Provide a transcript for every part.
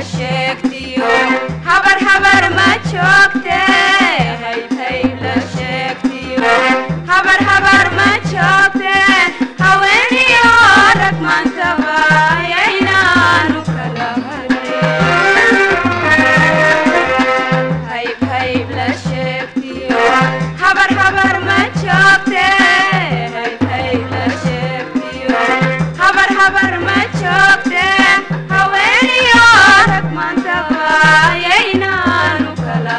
sheegtiyo habar habar ma joogte hayb la sheegtiyo habar habar ma joogte haweeniyo rag maantaba yaynaanu kala hayb hayb la sheegtiyo habar habar ma joogte hayb hayb la sheegtiyo habar habar ma joogte haweeniyo rag maantaba yaynaanu kala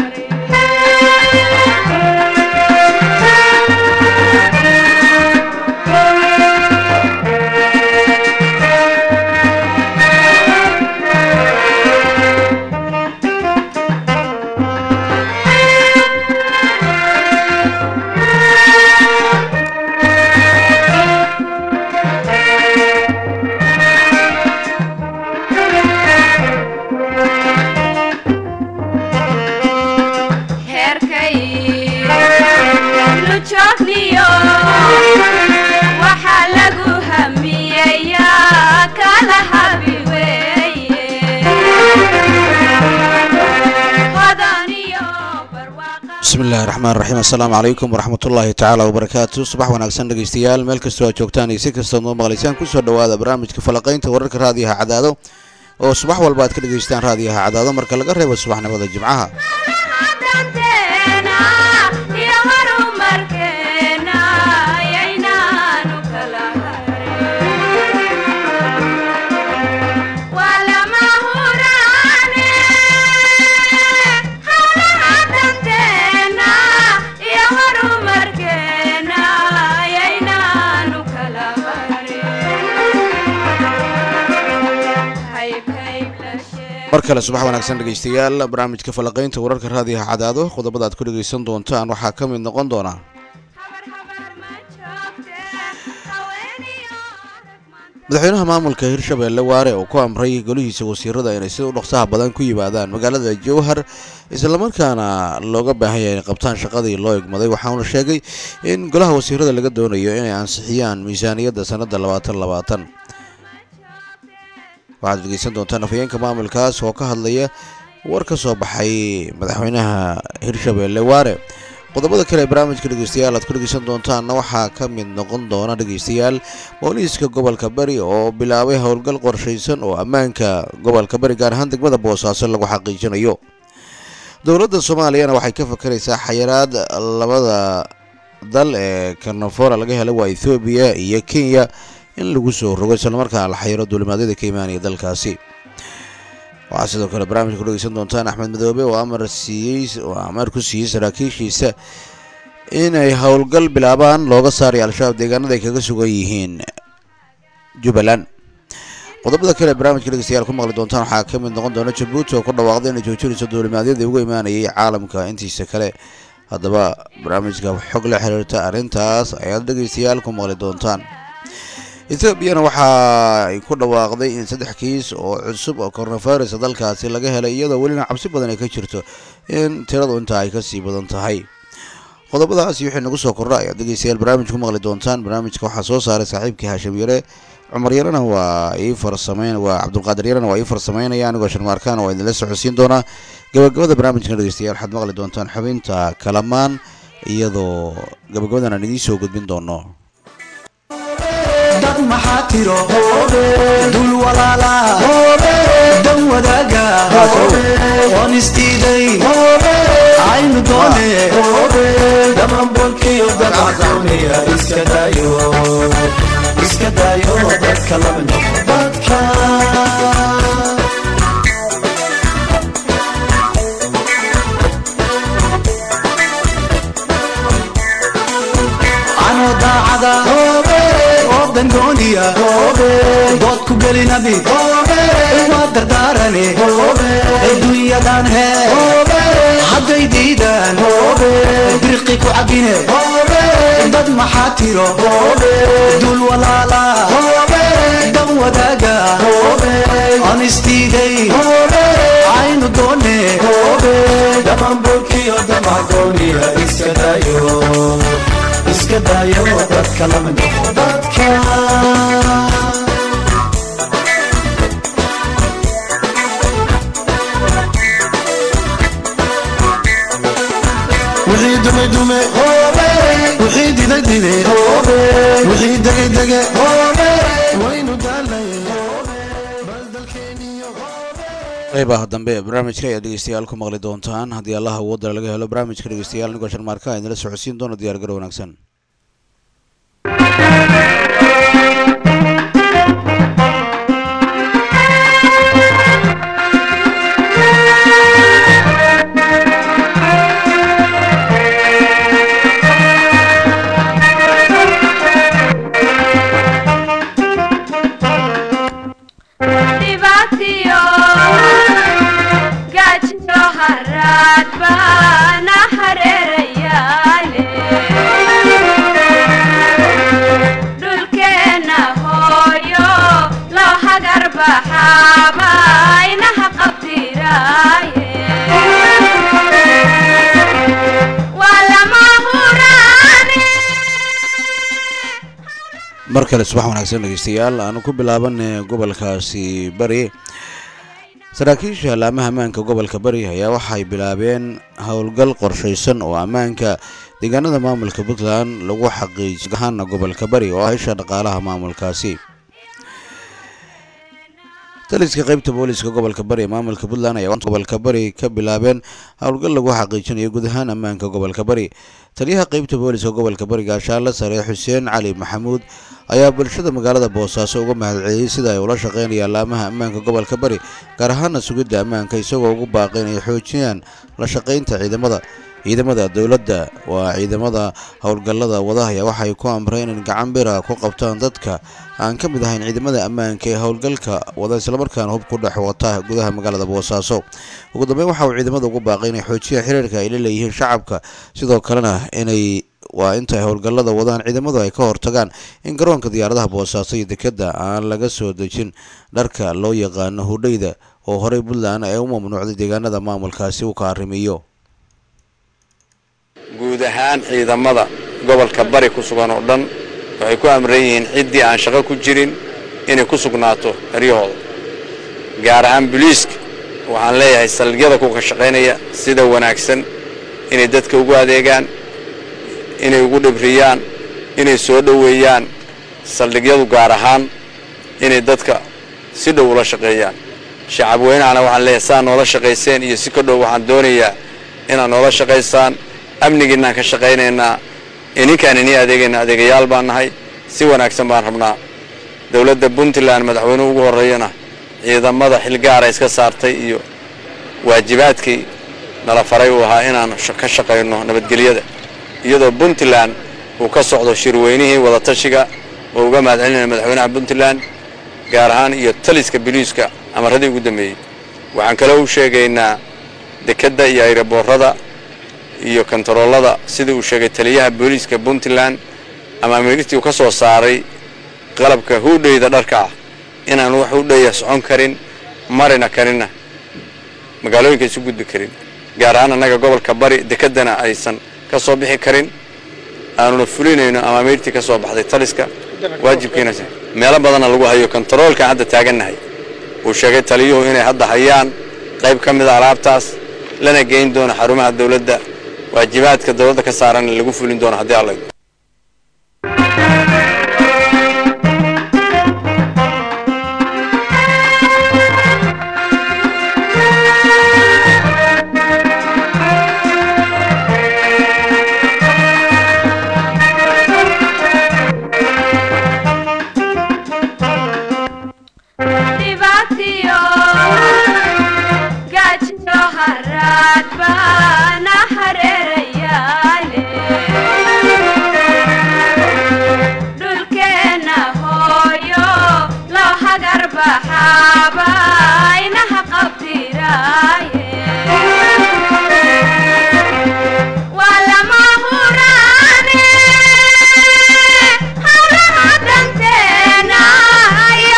heerkay lujoogniyo waxaa lagu hamiyeyaa kala habi weeye hodaniyo barwaaqa bismillahi raxmaan raxiim assalaamu calaykum waraxmatullaahi tacaala wabarakaatu subax wanaagsan dhegeystayaal meel kastoo aad joogtaan iyo si kastood noo maqlaysaan kusoo dhowaada barnaamijka falaqaynta wararka raadiyaha cadaado oo subax walba aad ka dhegaystaan raadiyaha cadaado marka laga reebo subaxnimada jimcaha danteena iyo horumarkeena yaynaanu kala waa lama huraane hawlaha danteena iyo horumarkeena yaynaanu kala hayb hayb la sheeg mar kale subax wanaagsan dhegeystayaal barnaamijka falaqaynta wararka raadiyaha cadaado qodobada aad ku dhegeysan doontaan waxaa ka mid noqon doona habar habar ma joogte haweeniyo rag maanta madaxweynaha maamulka hirshabeelle waare oo ku amray golihiisa wasiirada inay sida u dhaqsaha badan ku yimaadaan magaalada jowhar islamarkaana looga baahan yahay inay qabtaan shaqadii loo egmaday waxauna sheegay in golaha wasiirada laga doonayo inay ansixiyaan miisaaniyadda sanadda labaatan labaatan waxaad dhegeysan doontaan afhayeenka maamulkaas oo ka hadlaya war ka soo baxay madaxweynaha hirshabeelle waare qodobada kale ee barnaamijka dhegeystayaal aad ku dhegeysan doontaanna waxaa ka mid noqon doona dhegeystayaal booliiska gobolka bari oo bilaabay howlgal qorshaysan oo ammaanka gobolka bari gaar ahaan degmada boosaaso lagu xaqiijinayo dowladda soomaaliyana waxay ka fakaraysaa xayiraad labada dal ee karnafora laga helay waa ethoobiya iyo kenya in lagu soo rogo islamarkaana la xayiro duulimaadyada ka imaanaya dalkaasi waxaa sidoo kale barnaamijka ku dhegeysan doontaan axmed madoobe oo amar siiyey oo amar ku siiyey saraakiishiisa inay howlgal bilaabaan looga saaray al-shabaab deegaanada ay kaga sugan yihiin jubbaland qodobada kale ee barnaamijka dhegeystayaal ku maqli doontaan waxaa ka mid noqon doona jabuuti oo ku dhawaaqday inay joojinayso duulimaadyadii uga imaanayay caalamka intiisa kale haddaba barnaamijka xog la xiriirta arrintaas ayaad dhegeystayaal ku maqli doontaan etoobiyana waxa ay ku dhawaaqday in saddex kiis oo cusub oo coronavirus dalkaasi laga helay iyadoo welina cabsi badan ay ka jirto in tiradu intaa ay kasii badan tahay qodobadaasi wixii nagu soo kordha ayaad dhegeystayaal barnaamij ku maqli doontaan barnaamijka waxaa soo saaray saaxiibkii haashim yare cumar yarana waa ii farsameyn waa cabdulqaadir yarana waa ii farsameynaya anigoo sharmaarkaan waa idinla socodsiin doonaa gabagabada barnaamijkan dhegeystayaal waxaad maqli doontaan xubinta kalamaan iyadoo gabagabadan aan idiin soo gudbin doono dad maxaa tiro dul walaala dan wadaaga oon isdiidayn aynu doone dhamanbolkiyo dadcaqawniya iska daayo iska daayo dadka laba noqo dadka anoo daacada oo dangooniya dood ku gelinabi waa dardaarane adduunyadan hee hadday diidaan birqi ku cabine dad maxaa tiro dul walaala dan wadaaga aan isdiiday aynu doone dhamanbolkiyo damagooniya iska daayo iska daayo dadka lama noqo dadka wixii dume dume wixii dide dide wixii dege dege waynu daalay bal dalkeeniyo qeybaha dambe ee barnaamijka ayaad dhegeystayaal ku maqli doontaan haddii allaha awoodda laga helo barnaamijka dhegeystayaal anigoo sharmaarka a idinla socodsiin doono diyaar garo wanaagsan dhibaatiyo gaajiyo haraad baana hareerayaale dhulkeenna hooyo loo hagar baxaaba inaha qabdiraaye waa lama huraane mar kale subax wanaagsan dhegeystayaal aanu ku bilaaban gobolkaasi bari saraakiisha alaamaha ammaanka gobolka bari ayaa waxay bilaabeen howlgal qorshaysan oo ammaanka deegaanada maamulka puntland lagu xaqiijiy ahaana gobolka bari oo ah isha dhaqaalaha maamulkaasi taliska qaybta booliska gobolka bari ee maamulka puntland ayaa gobolka bari ka bilaabeen howlgal lagu xaqiijinayo guud ahaan ammaanka gobolka bari taliyaha qaybta booliska gobolka bari gaashaale sare xuseen cali maxamuud ayaa bulshada magaalada boosaaso uga mahadceliyey sida ay ula shaqeynayaan laamaha ammaanka gobolka bari gaar ahaana sugidda ammaanka isagoo ugu baaqay inay xoojiyaan la shaqaynta ciidamada ciidamada dowladda waa ciidamada howlgallada wadahaya waxay ku amreen in gacan bira ku qabtaan dadka aan ka mid ahayn ciidamada ammaanka ee howlgalka wada islamarkaana hub ku dhex wata gudaha magaalada boosaaso ugu dambeyn waxa uu ciidamada ugu baaqay inay xoojiyaan xiriirka ay la leeyihiin shacabka sidoo kalena inay waa intay howlgallada wadaan ciidamadu ay ka hortagaan in garoonka diyaaradaha boosaaso iyo dekedda aan laga soo dejin dharka loo yaqaano hudhayda oo horey puntland ay u mamnuucday deegaanada maamulkaasi uu ka arrimiyo guud ahaan ciidamada gobolka bari ku sugan oo dhan waxay ku amran yihiin ciddii aan shaqo ku jirin inay ku sugnaato eryahooda gaar ahaan buliiska waxaan leeyahay saldhigyada kuka shaqaynaya sida wanaagsan inay dadka ugu adeegaan inay ugu dhibriyaan inay soo dhoweeyaan saldhigyadu gaar ahaan inay dadka si dhow ula shaqeeyaan shacab weynahana waxaan leeyahay saa noola shaqayseen iyo si ka dhow waxaan doonayaa inaad noola shaqaysaan amnigiinaan ka shaqaynaynaa ininkaan inii adeegayna adeegayaal baan nahay si wanaagsan baan rabnaa dowladda puntland madaxweynuhu ugu horreeyana ciidamada xilgaara iska saartay iyo waajibaadkii nala faray uu ahaa inaan ka shaqayno nabadgelyada iyadoo puntland uu ka socdo shirweynihii wadatashiga oo uga mahadcelinaya madaxweynaha puntland gaar ahaan iyo taliska biliiska amaradii ugu dambeeyey waxaan kaloo u sheegaynaa dekedda iyo ayraboorada iyo kontaroolada sida uu sheegay taliyaha booliiska puntland ama amiirtii uu ka soo saaray qalabka huudhayda dharka ah inaan wax hudhaya socon karin marina karinna magaalooyinka isu gudbi karin gaar ahaan annaga gobolka bari dekeddana aysan ka soo bixi karin aanuna fulinayno ama amiirtii ka soo baxday taliska waajibkiina meelo badanna lagu hayo kontaroolkaan hadda taagannahay uu sheegay taliyuhu inay hadda hayaan qayb ka mida alaabtaas lana geyn doono xarumaha dowladda waajibaadka dowladda ka saaran lagu fulin doono haddii alla dhibaatiyo gaajiyo haraad baana hareerayaale dhulkeenna hooyo loo hagar baxaaba inaha qabdiraaye waa lama huraane hawlaha danteena iyo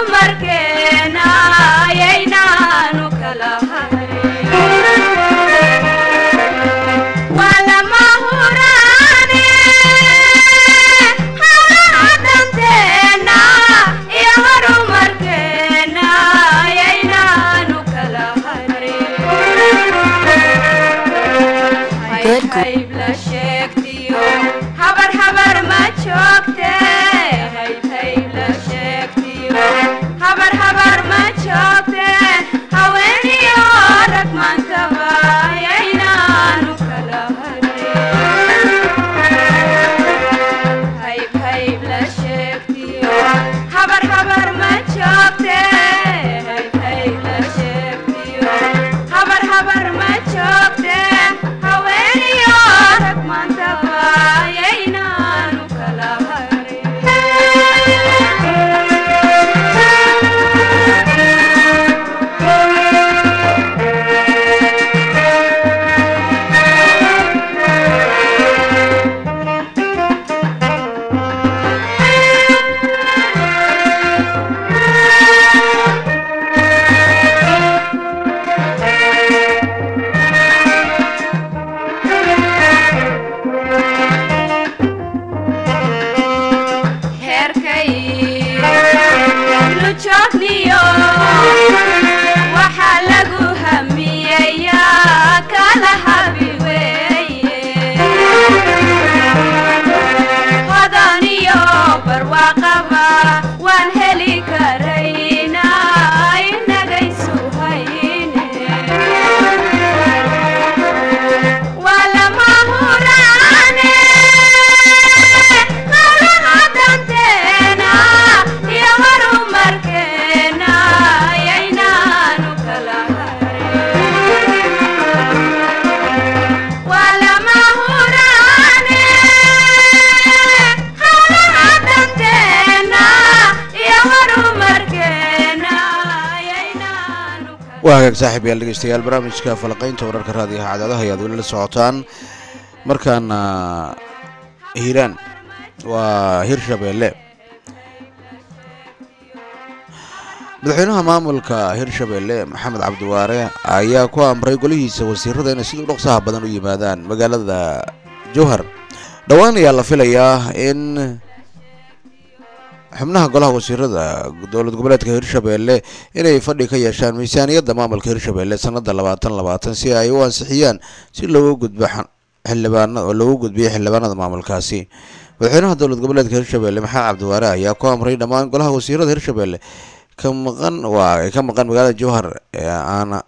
horumarkeena ayaynaanu kala hayn saaxiib yaal dhegeystayaal barnaamijka falaqaynta wararka raadiyaha cadaadaha ayaad weli la socotaan markaana hiiraan waa hirshabeelle madaxweynaha maamulka hirshabeelle maxamed cabdiwaare ayaa ku amray golihiisa wasiirada inay sida u dhaqsaha badan u yimaadaan magaalada jowhar dhowaan ayaa la filayaa in xubnaha golaha wasiirada dowlad goboleedka hirshabeelle inay fadhi ka yeeshaan miisaaniyadda maamulka hirshabeelle sanada labaatan labaatan si ay u ansixiyaan si loogu gudbo xildhibaana oo loogu gudbiyo xildhibaanada maamulkaasi madaxweynaha dowlad goboleedka hirshabeelle maxamed cabdiwaare ayaa ku amray dhammaan golaha wasiirada hirshabeelle ka maqan waa ay ka maqan magaalada jowhar ee aana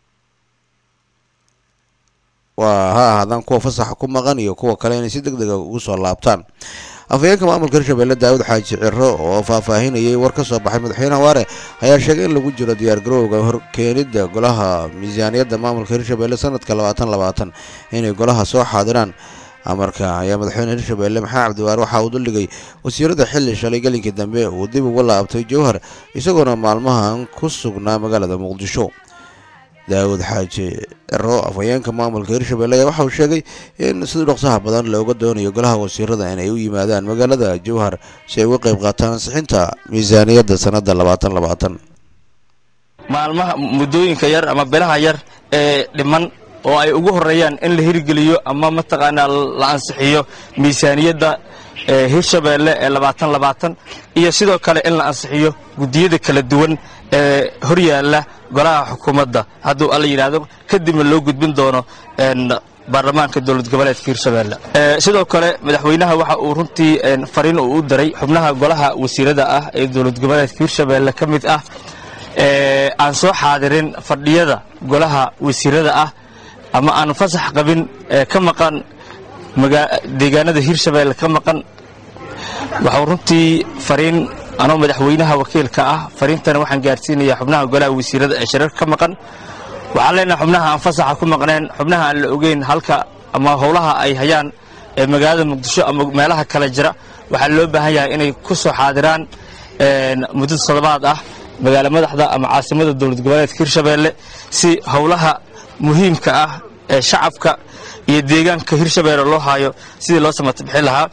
waa ha ahaadaan kuwa fasaxa ku maqan iyo kuwa kale inay si deg dega ugu soo laabtaan afhayeenka maamulka hirshabeelle daawud xaaji ciro oo faahfaahinayay war ka soo baxay madaxweynaha waare ayaa sheegay in lagu jiro diyaargarowga horkeenidda golaha miisaaniyadda maamulka hirshabeelle sanadka labaatan labaatan inay golaha soo xaadiraan amarka ayaa madaxweyne hirshabeelle maxamed cabdiwaare waxa uu duldhigay wasiirada xilli shalay gelinkii dambe uu dib uga laabtay jowhar isagoona maalmahan ku sugnaa magaalada muqdisho daawud xaaji ciro afhayeenka maamulka hirshabeelle ayaa waxa uu sheegay in sida dhaqsaha badan looga doonayo golaha wasiirada inay u yimaadaan magaalada jowhar si ay uga qayb qaataan ansixinta miisaaniyadda sanada labaatan labaatan maalmaha muddooyinka yar ama bilaha yar ee dhiman oo ay ugu horeeyaan in la hirgeliyo ama mataqaanaa la ansixiyo miisaaniyadda hirshabeelle ee labaatan labaatan iyo sidoo kale in la ansixiyo guddiyada kala duwan ee horyaalla golaha xukuumadda hadduu alla yidhaahdo kadibna loo gudbin doono baarlamaanka dowlad goboleedka hirshabeelle sidoo kale madaxweynaha waxa uu runtii fariin uu u daray xubnaha golaha wasiirada ah ee dowlad goboleedka hirshabeelle ka mid ah aan soo xaadirin fadhiyada golaha wasiirada ah ama aan fasax qabin ee ka maqan deegaanada hirshabeelle ka maqan waxau runtii fariin anoo madaxweynaha wakiilka ah fariintana waxaan gaarsiinayaa xubnaha golaha wasiirada ee shirarka ka maqan waxaan leenahay xubnaha aan fasaxa ku maqneen xubnaha aan la ogeyn halka ama howlaha ay hayaan ee magaalada muqdisho ama meelaha kale jira waxaa loo baahan yahay inay ku soo xaadiraan muddo toddobaad ah magaala madaxda ama caasimada dowlad goboleedka hirshabeelle si howlaha muhiimka ah ee shacabka iyo deegaanka hirshabeelle loo haayo sidii loo samata bixin lahaa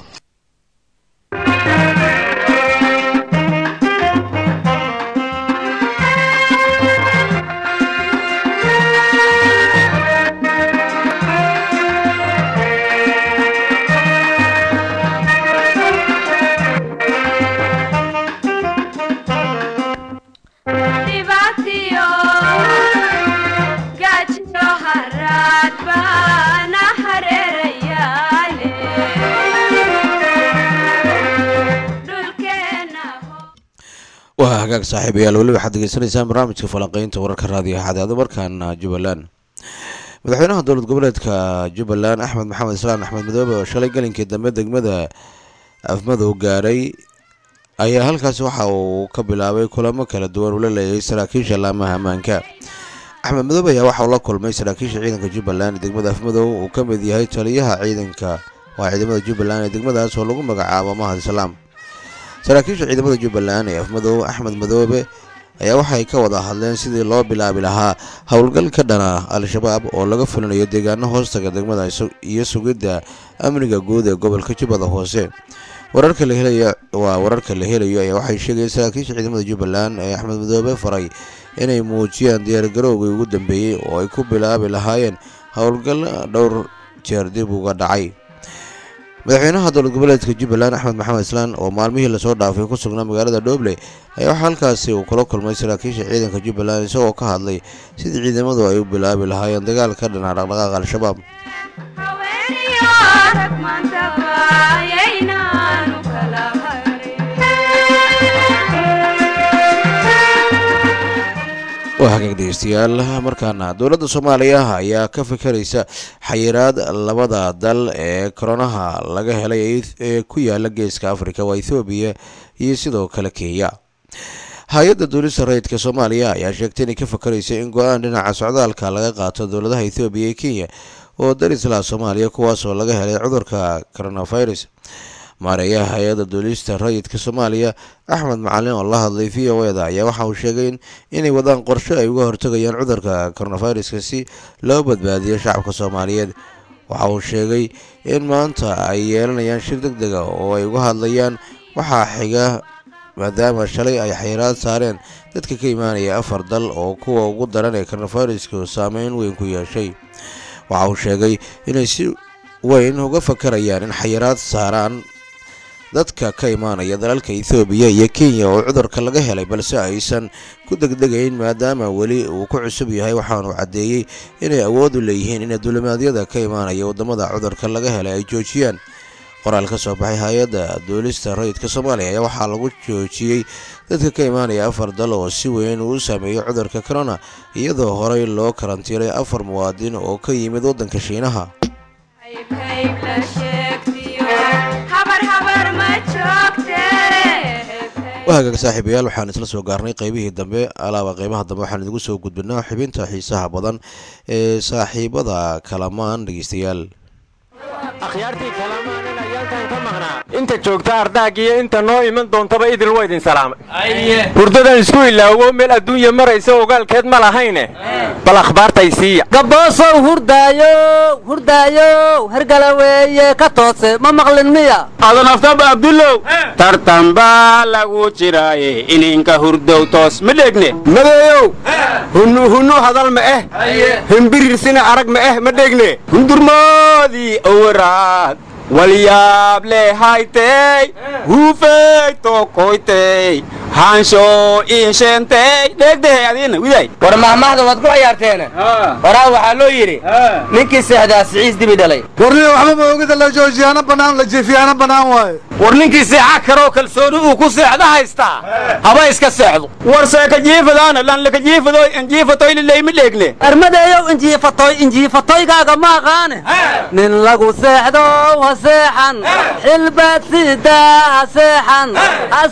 dhibaatiyo gaajiyo haraad baana hareerayaale dhulkeenna waa hagaag saaxiibayaal weli waxaad degeysanaysaan barnaamijka falanqeynta wararka raadiyaha cadaado markaana jubbaland madaxweynaha dowlad goboleedka jubbaland axmed maxamed islaan axmed madoobe oo shalay gelinkii dambe degmada afmadow gaaray ayaa halkaasi waxa uu ka bilaabay kulamo kala duwan uu la leeyahay saraakiisha laamaha ammaanka axmed madoobe ayaa waxa uu la kulmay saraakiisha ciidanka jubbaland ee degmada afmadow uu ka mid yahay taliyaha ciidanka waa ciidamada jubbaland ee degmadaas oo lagu magacaabo mahad islaam saraakiisha ciidamada jubbaland ee afmadow axmed madoobe ayaa waxay ka wada hadleen sidii loo bilaabi lahaa howlgal ka dhana al-shabaab oo laga fulinayo deegaano hoostaga degmada iyo sugidda amniga guud ee gobolka jubbada hoose wararka la helaya waa wararka la helayo ayaa waxay sheegayeen saraakiisha ciidamada jubbaland ee axmed madoobe faray inay muujiyaan diyaargarowgii ugu dambeeyey oo ay ku bilaabi lahaayeen howlgal dhowr jeer dib uga dhacay madaxweynaha dowlad goboleedka jubbaland axmed maxamed islaan oo maalmihii lasoo dhaafay ku sugnaa magaalada dhoble ayaa waxaa halkaasi uu kula kulmay saraakiisha ciidanka jubbaland isagoo ka hadlay sidii ciidamadu ay u bilaabi lahaayeen dagaal ka dhana dhaqdhaqaaqa al-shabaab haweeniyo rag maantaba yaynaanu kala harin waa hagaag dhegeystayaal markaana dowladda soomaaliya ayaa ka fikeraysa xayiraad labada dal ee koronaha laga helay ee ku yaala geeska afrika waa ethoobiya iyo sidoo kale kenya hay-adda duulista rayidka soomaaliya ayaa sheegtay inay ka fakaraysa in go-aan dhinaca socdaalka laga qaato dowladaha ethoobiya iyo kenya oo darislaha soomaaliya kuwaasoo laga helay cudurka coronavirus maareeyaha hay-adda duulista rayidka soomaaliya axmed macalin oo la hadlay v o eda ayaa waxa uu sheegay inay wadaan qorshe ay uga hortagayaan cudurka coronaviruska si loo badbaadiyo shacabka soomaaliyeed waxa uu sheegay in maanta ay yeelanayaan shir deg dega oo ay uga hadlayaan waxaa xiga maadaama shalay ay xayiraad saareen dadka ka imaanaya afar dal oo kuwa ugu daran ee coronavirusku saameyn weyn ku yeeshay waxa uu sheegay inay si weyn uga fakarayaan in xayiraad saaraan dadka ka imaanaya dalalka ethoobiya iyo kenya oo cudurka laga helay balse aysan ku degdegayn maadaama weli uu ku cusub yahay waxaanu caddeeyey inay awood u leeyihiin in duulimaadyada ka imaanaya waddamada cudurka laga helay ay joojiyaan qoraal ka soo baxay hay-adda duulista rayidka soomaaliya ayaa waxaa lagu joojiyey dadka ka imaanaya afar dal oo si weyn uu saameeyey cudurka corona iyadoo horey loo karantiilay afar muwaadin oo ka yimid waddanka shiinaha qaybqayb la sheegtiyo habar habar ma joogte waa hagaag saaxiibayaal waxaan isla soo gaarnay qaybihii dambe alaaba qeybaha dambe waxaan idigu soo gudbinaa xubinta xiisaha badan ee saaxiibada kalamaan dhegeystayaal akhyaartii kalamaann ayaalkan ka maqnaa inta joogta ardaagiyo inta noo iman doontaba idil waa idin salaamay hurdadan isku ilaawo meel adduunya maraysa ogaalkeed ma lahayne bal akhbaartay siiya gaboosow hurdaayo hurdaayo hergala weeye ka toose ma maqlin miya adan aftaba abdullow tartan baa lagu jiraaye ininka hurdow toos ma dheegne madeeyow hunnu hunnu hadal ma eh himbirirsina arag ma eh ma dheegne hundurmoodii owaraad walyaab leehaytey huufey tokoytey haansho iisheentey dheegdehe adiina widay war mahmahda waad ku ciyaarteene horaa waxaa loo yidhi ninkii seexdaa siciis dibi dhalay warniga waxba ma ogida la joojiyaana bannaan la jiifiyaana bannaan waaye war ninkii seexa karoo kalsooni uu ku seexda haystaa haba iska seexdo war seeka jiifadaana lan laka jiifado jiifatoy lilayma dheegne armadeeyow injiifatoy injiifatoygaaga ma aqaane nin lagu seexdow ha seexan xilbaad siidaa ha seexan ha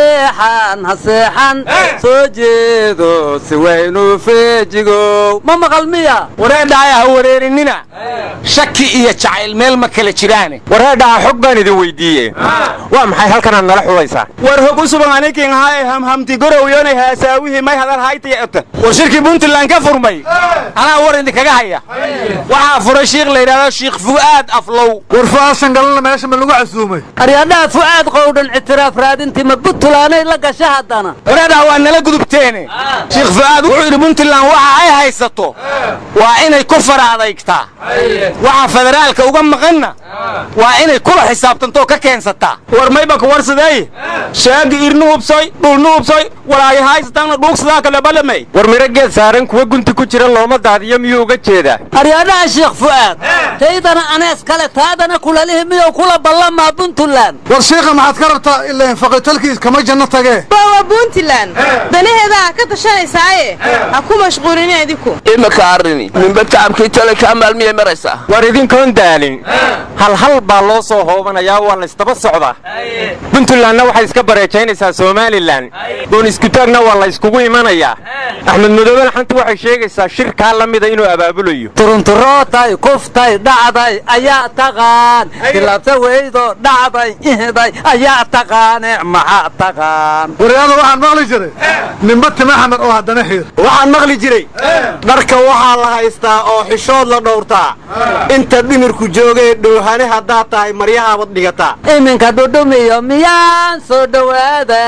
seexan ha seexan soo jeedo si weynu feejigow ma maqal miya wareedhaaya ha wareerinina shaki iyo jacayl meel ma kala jiraane wareedhaha xog baan idin weydiiye waa maxay halkanaad nala xulaysaa war hog u sugan anikin haye hamhamti gorowyonay haasaawihii may hadal haytayata war shirkii puntland ka furmay anaa war idinkaga haya waxaa furay shiikh la yidhahdo shiikh fu'aad aflow war fa'aasan galana meesha ma lagu casuumay aryadhaha fu'aad qowdhan ictiraaf raadintii ma buntulaanay la gasha haddana wareedhaha waa nala gudubteene shiikh fu'aad wuxuu yidhi puntland waxa ay haysato waa inay ku fara adaygtaa waxa federaalka uga maqanna waa inay kula xisaabtantoo ka keensataa war maybaka warsadey shaagi irnu hubsoy dhulnu hubsoy walaayo haysataanna dhuugsadaa kale balamay war miro geed saaran kuwa gunti ku jira looma daadiyo miyuu uga jeedaa aryadhaha sheekh fu'aad taydana anees kale taadana kulalihi miyuu kula ballamaa puntland war shiikha maxaad ka rabtaa ilaan faqitalkiis kama janno tagee waa puntland danaheedaa ka tashanaysaye ha ku mashquulina idinku imika arrini ninba tacabkii tale kaa maalmiyay maraysaa war idinkoon daalin hal hal baa loo soo hoobanayaa waa laysdaba socdaa puntlandna waxay iska bareejaynaysaa somalilan goon iskutaagna waa la yskugu imanayaa axmed madoobena xanta waxay sheegaysaa shirkaa la mida inuu abaabulayo turunturootay kuftay dhacday ayaa taqaan tilaabta weydo dhacday ihday ayaa taqaane maxaa taqaan waryaada waxaan maqli jiray ninba tima xamar oo haddana xiir waxaan maqli jiray dharka waxaa la haystaa oo xishood la dhowrtaa inta dhimirku joogee dhoohane haddaad tahay maryahaabad dhigataa iminka dhudhumiyo miyaan soo dhowaada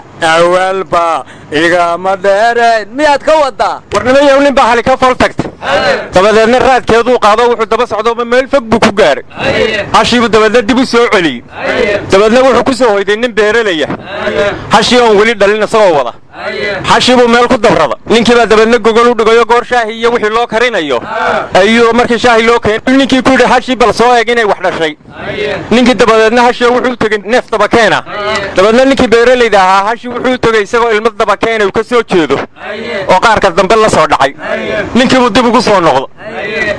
awaalba igama dheerayn miyaad ka wadaa warnimayow nin baa hali ka fol tagta dabadeedna raadkeeduu qaado wuxuu daba socdooba meel fog buu ku gaaray hashiibuu dabeedna dib u soo celiyey dabeedna wuxuu ku soo hoyday nin beeralaya hashii oon weli dhalin isagoo wada xashii buu meel ku dabrada ninkii baa dabeedna gogol u dhigayo goor shaahi iyo wixii loo karinayo ayuu markii shaahi loo keenay ninkii ku yidhi hashii bal soo eeg inay wax dhashay ninkii dabadeedna hashii wuxuu u tegey neef dabakeena dabeedna ninkii beeralayda ahaa hashii wuxuu u tegey isagoo ilmo dabakeena uu ka soo jeedo oo qaarka dambe la soo dhacay ninkii buu dib ugu soo noqdo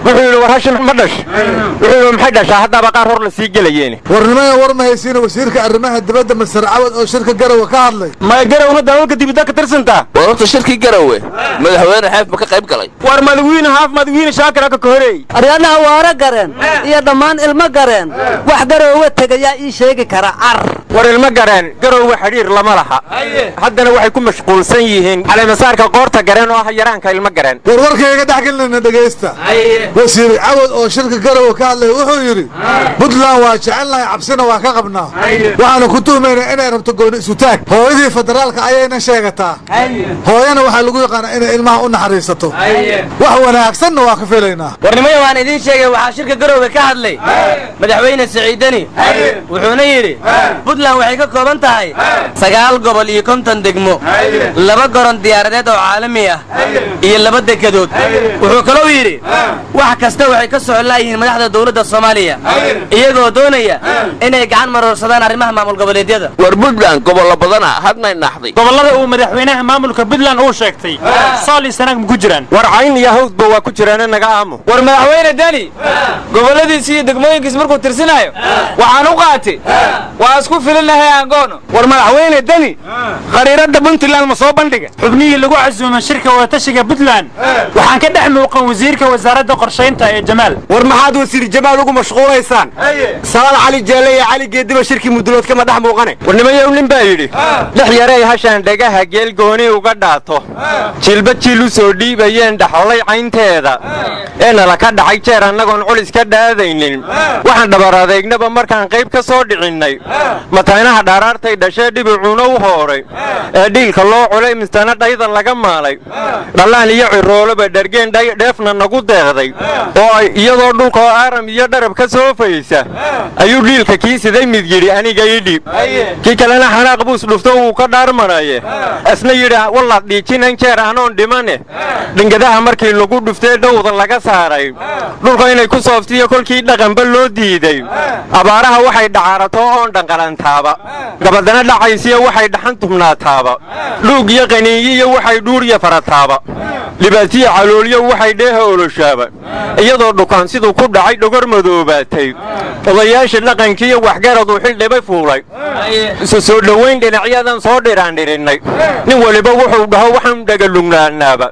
wuxuu yidhi war hashin ma dhash wuxuu yidhi maxay dhashaa haddaba qaar hor la sii gelayeeni warnimaya war ma haysiina wasiirka arrimaha dibadda masar cawad oo shirka garowe ka hadlay maya garawna dalalka dibidda ka tirsantaa war horta shirkii garowe madaxweyne xeef ma ka qayb galay war madawiine haaf madawiine shaakira ka kohoreey aryaadhaha waara gareen iyo dhammaan ilmo gareen wax garoowe tegayaa ii sheegi kara car war ilmo gareen garowga xidhiir lama laha haddana waxay ku mashquulsan yihiin caleemasaarka qoorta gareen oo ah yaraanka ilmo gareen war warkayga dhex gelinayna dhegaysta wasiir cawad oo shirka garowe ka hadlay wuxuu yidhi puntland waa jecelnahay cabsina waa ka qabnaa waxaanu ku tuhmaynaa inay rabto gooni isutaag hooyadii federaalka ayayna sheegataa hooyana waxaa lagu yaqaanaa inay ilmaha u naxariisato wax wanaagsanna waa ka filaynaa warnimaya waan idiin sheegay waxaa shirka garowga ka hadlay madaxweyne siciidani wuxuuna yidhi puntland waxay ka kooban tahay sagaal gobol iyo konton degmo laba goron diyaaradeed oo caalami ah iyo laba dekedood wuxuu kalou yidhi wax kasta waxay ka socon laayihiin madaxda dowladda soomaaliya iyagoo doonaya inay gacan maroorsadaan arrimaha maamul goboleedyada war puntland gobollo badana hadmay naaxday gobollada uu madaxweynaha maamulka puntland uu sheegtay sool iyo sanaag ma ku jiraan war cayn iyo hawdba waa ku jiraane naga aamo war madaxweyne deni gobolladiisi iyo degmooyinkiis markuu tirsinaayo waxaan u qaatay waa isku filinahay angoono war madaxweyne deni khariiradda puntland ma soo bandhiga xubnihii lagu casuumay shirka wadatashiga puntland waxaan ka dhex muuqan wasiirka wasaaradda qorshaynta ee jamaal war maxaad wasiir jamaal ugu mashquulaysaan salaal cali jeelle iyo cali geediba shirkii mudulood kama dhex muuqane war nimayow nin baa yidhi dhex yarey hashaan dhagaha geel gooni uga dhaato jilba jiil u soo dhiibayeen dhaxolay caynteeda ee nala ka dhacay jeer annagoon culis ka dhaadaynin waxaan dhabar adeegnaba markaan qayb ka soo dhicinnay mataynaha dhaaraartay dhashee dhibicuuna u hooray ee dhiilka loo culay mistana dhayda laga maalay dhallaan iyo cirooloba dhargeen dheefna nagu deeqday oo ay iyadoo dhulka oo aaram iyo dharab ka soo faysa ayuu dhiilka kii siday mid yidhi aniga ii dhiib kii kalena xanaaq buus dhufto wuu ka dhaarmanaye isna yidhi wallaad dhiijinan jeer anoon dhimane dhingadaha markii lagu dhuftee dhowda laga saaray dhulka inay ku sooftiyo kolkii dhaqanba loo diiday abaaraha waxay dhacaarato oon dhanqalantaaba gabadana dhacaysiyo waxay dhaxan tubnaataaba dhuug iyo qaniinyiyo waxay dhuuriya farataaba dhibaatiya caloolyo waxay dheeha oloshaaba iyadoo dhukaan siduu ku dhacay dhogor madoobaatay odayaasha dhaqankiiyo waxgaraduu xildhibay fuulay isu soo dhowayn dhinacyadan soo dhiraandhirinnay nin waliba wuxuu dhaho waxaan dhagalugnaanaaba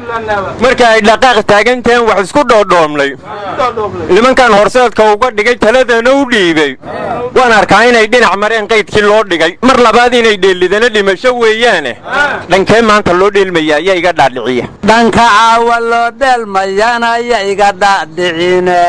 marka ay dhaqaaq taagantahen wax isku dhoodhoomnay nimankan horseedka uga dhigay taladana u dhiibay waan arkaa inay dhinac mareen qaydkii loo dhigay mar labaad inay dheellidana dhimasho weeyaane dhankee maanta loo dheelmaya ayaa iga dhaadhiciya dhanka caawa loo dheelmayana ya iga dhaadhicine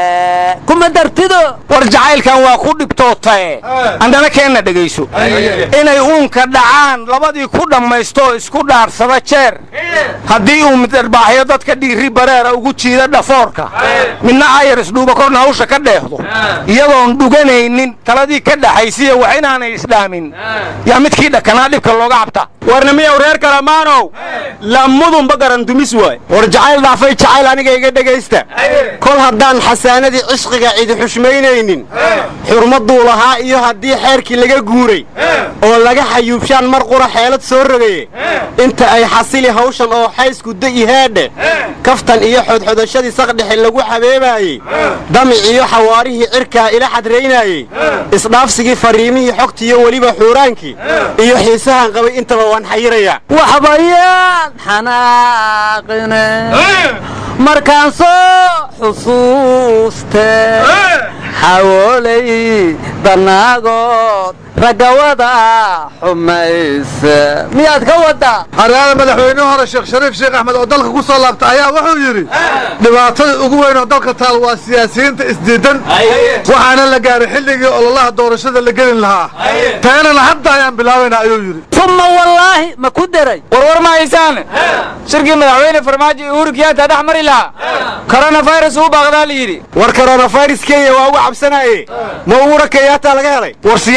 kuma dartido war jacaylkan waa ku dhibtootae andana keenna dhegayso inay uunka dhacaan labadii ku dhammaystoo isku dhaarsada jeer haddii uu middarbaaxyo dadka dhiirri bareera ugu jiida dhafoorka midna ayar isdhuuba korna hawsha ka dheehdo iyadoon dhuganaynin taladii ka dhaxaysiya wax inaanay isdhaamin yaa midkii dhakanaa dhibka looga cabta warnimiyow reer kalamaanow lamudunba garandumis waay war jacayl dhaafay jacayl aniga iga dhegaysta kol haddaan xasaanadii cishqiga cidi xushmaynaynin xurmadduu lahaa iyo haddii xeerkii laga guuray oo laga xayuubshaan mar qura xeelad soo rogaye inta ay xasili hawshan oo xaysku da'i heedhe kaftan iyo xodxodashadii saqdhexe lagu xabeebaayey damic iyo xawaarihii cirkaa ila xadraynaayey isdhaafsigii fariimihii xogtiiyo weliba xuuraankii iyo xiisahan qabay intaba waan xayirayaa waxbayaan xanaaqine markaan soo xusuuste xawoolay danaagood raggawada xumayse miyaad ka waddaa haryaada madaxweynuhu hore sheekh shariif sheekh axmed oo dalka ku soo laabta ayaa wuxuu yidhi dhibaatada ugu weyn oo dalka taal waa siyaasiyiinta isdiidan waxaana la gaaray xilligii ololaha doorashada la gelin lahaa teenana hadda ayaan bilaabaynaa ayuu yidhi uma wallaahi ma ku deray warwar ma haysaan shirkii madaxweyne farmaajo iyo uhuru kiyaata dhex mari lahaa koronafayras uu baaqdaa la yidhi war koronafayras kenya waa uga cabsanaaye ma uhura kenyaata laga helay war siyaasadda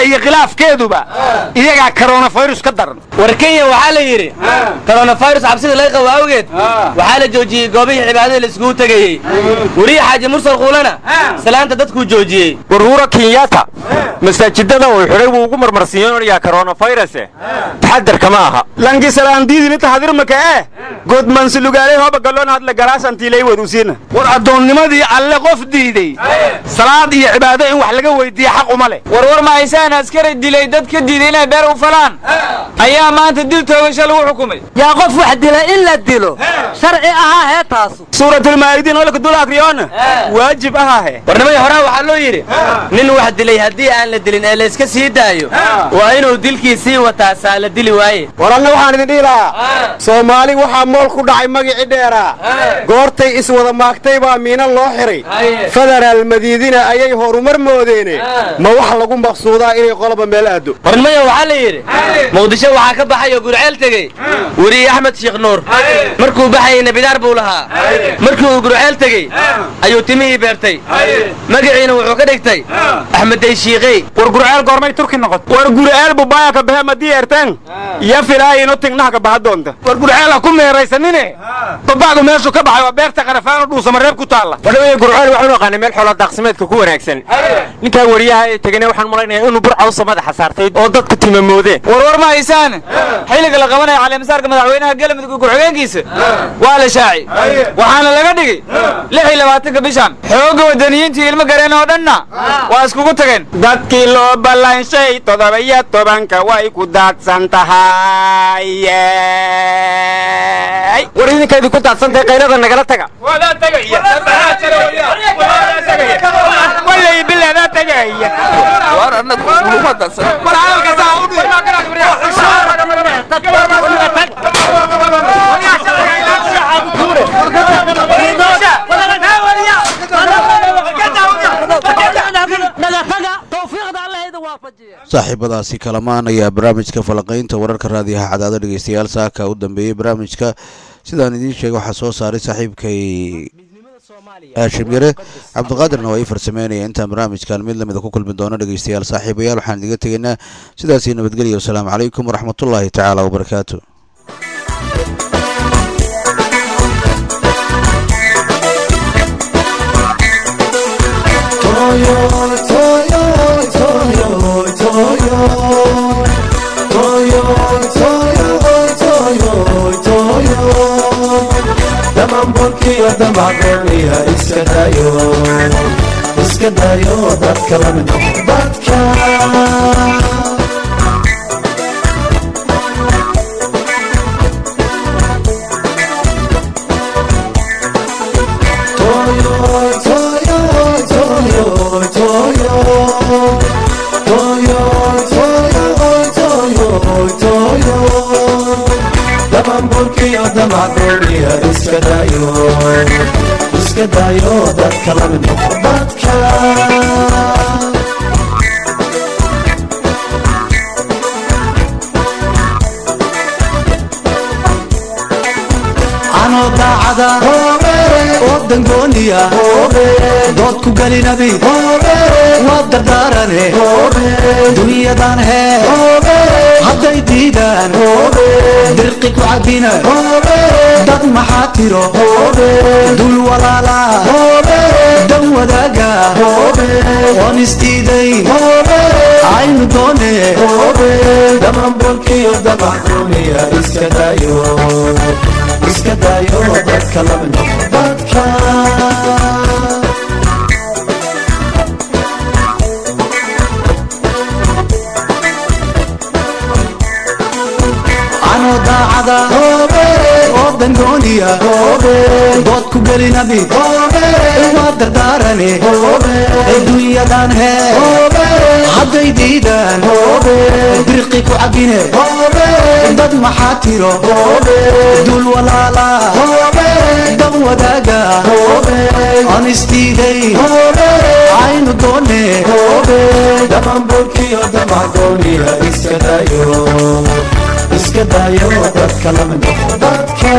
iyo khilaafkeeduba iyagaa koronafirus ka daran war kenya waxaa la yidhi koronafirus cabsida laga qabo awgeed waxaa la joojiyey goobihii cibaadada la isugu tegayey weriye xaaji mursal kuulana salaanta dadkuu joojiyey warhuura kenyatta masaajidada uu xidhay wuu ugu marmarsiiyonayaa koronafiruse taxadarka ma aha langisalaandiidini tahadirmaka eh godmansulugaalay hoba galoon hadla garaasantiilay wadusiina war addoonnimadii alle qof diiday salaad iyo cibaado in wax laga weydiiye xaq uma leh warwar ma haysaan askari dilay dad ka diiday inay beer u falaan ayaa maanta dil toogasho lagu xukumay yaa qof wax dila in la dilo sharci ahaa hee taasu suuratulmaa'idiin olka dul akriyoona waajib ahaahe warnimadii horaa waxaa loo yidhi nin wax dilay haddii aan la dilin ee layska sii daayo waa inuu dilkii sii wataa saa la dili waaye war anna waxaan idin dhihi lahaa soomaali waxaa mool ku dhacay magicii dheeraa goortay iswada maagtay baa miina loo xiray federaal madiidina ayay horumar moodeene ma wax lagu maqsuudaa inay qoloba meel aado warnimada waxaa la yidhi muqdisho waxaa ka baxay oo gurceel tegey weriye axmed sheekh nuur markuu baxayey nebidaar buu lahaa markii uu gurceel tegey ayuu timihii beertay magaciina wuxuu ka dhigtay axmed dayshiiqey war gurceel goormay turki noqot war gurceel bubaaya ka bahe madii erteen iyo filaayino tignaha ka baha doonta war gurceel ha ku meeraysanine babacdu meeshu ka baxay waa beerta qarafaano dhuusama reeb ku taalla wadhaweye gurceel waxaanu aqaanay meel xoolo daaqsimeedka ku wanaagsan ninkaa wariyaha ee tegane waxaan malaynayaa inuu burcawsa madaxa saartay oo dadku timamoodeen warwar ma haysaan xilliga la qabanaya caleemasaarka madaxweynaha galmudug ku-xigeenkiisa waa la shaaci waxaana laga dhigay lix iyo labaatanka bishan xoogga wadaniyiintii ilmo gareen oo dhanna waa iskugu tageen dadkii loo ballanshay toddoba-iyo tobanka way ku daadsan tahay war idinka idinku daadsantahay qaylada nagala taga walay bilaada tagaya war annagu uma dansan war hadalka saaxiibadaasi kalamaan ayaa barnaamijka falaqaynta wararka raadiyaha cadaado dhegeystayaal saaka u dambeeyey barnaamijka sidaan idiin sheegay waxaa soo saaray saaxiibkay haashim yare cabdiqaadirna waa ii farsameynaya intaan barnaamijkan mid lamida ku kulmi doono dhegeystayaal saaxiibayaal waxaan idiga tegaynaa sidaasii nabadgelya wasalaamu calaykum waraxmatullaahi tacaala wabarakaatu dhamanbolkiyo damacdooniya iska dayo iska dayo dadka lamid dadka dhamanbolkiyo damacdooniya iska dayo iska dayo dadka lamid dadka anoo daacada oo dangooniya dood ku gelinabi waa dardaarane dunyadan hee hadday diidaan dirqi ku cabina dad maxaa tiro dul walaala dan wadaaga oon isdiidayn aynu doone dhamanbolkiyo damacdooniya iska dayo iska dayo dadka lamid dadka anoo daacada oo dangooniya dood ku gelinabi waa dardaarane adduunyadan hee hadday diidaan birqi ku cabine dad maxaa tiro dul walaala dan wadaaga aan isdiiday aynu doone dhamanbolkiyo damacdooniya iska dayo iska dayo dadka lamid dadka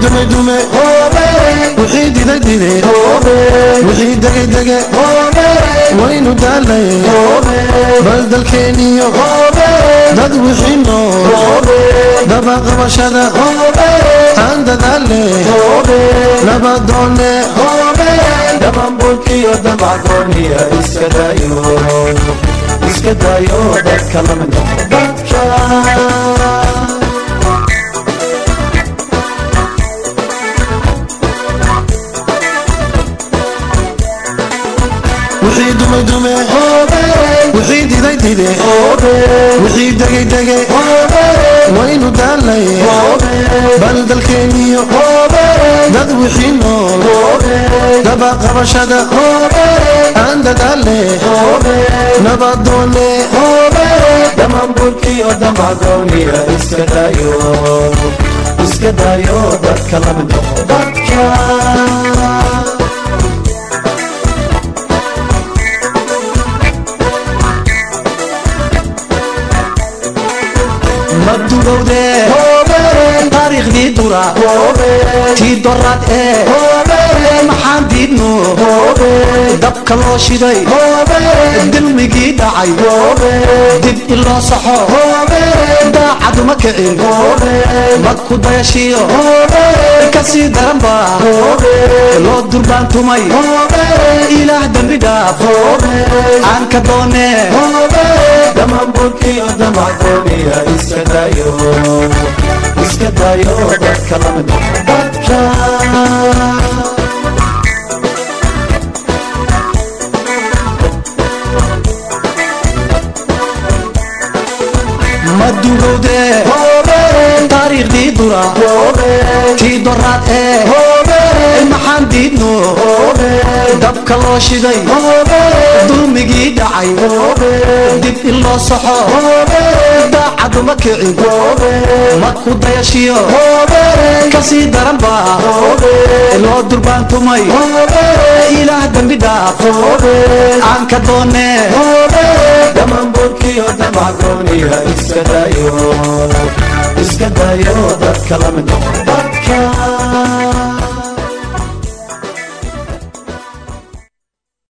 dumay dume wixii diday dide wixii degay dege waynu daalay bal dalkeeniyo dad wixii nool dabaqabashada aan dadaale nabadoone dhamanbulkiyo damacgooniya iska daayo iska daayo dadka lamid noqo dadka wixii dumay dume wixii diday dide wixii degay dege waynu daalay bal dalkeeniyo dad wixii nool dabaqabashada aan dadaale nabadoone dhamanbulkiyo damacgooniya iska daayo iska daayo dadka lamid noqo dadka madugowde taariikhdii dura tii doraad ee maxaan diidno dabka loo shiday dilmigii dhacay dib in loo saxo daacaduma kicin madku dayashiyo kasii daranba loo durbaantumay ilaah dembi dhaaf aan ka doone dhamanbulkiyo damacgooniya iska daayo iska daayo dadka lamid noqo dadka madugowde taariikhdii dura tii doraad ee maxaan diidno dabka loo shiday dulmigii dhacay dib in loo saxo daacaduma kicin madku dayashiyo kasii daranba loo durbaantumay ilaah dembi dhaaf aan ka doone dhamanbulkiyo damacgooniya iska daayo iska daayo dadka lamid noqo dadka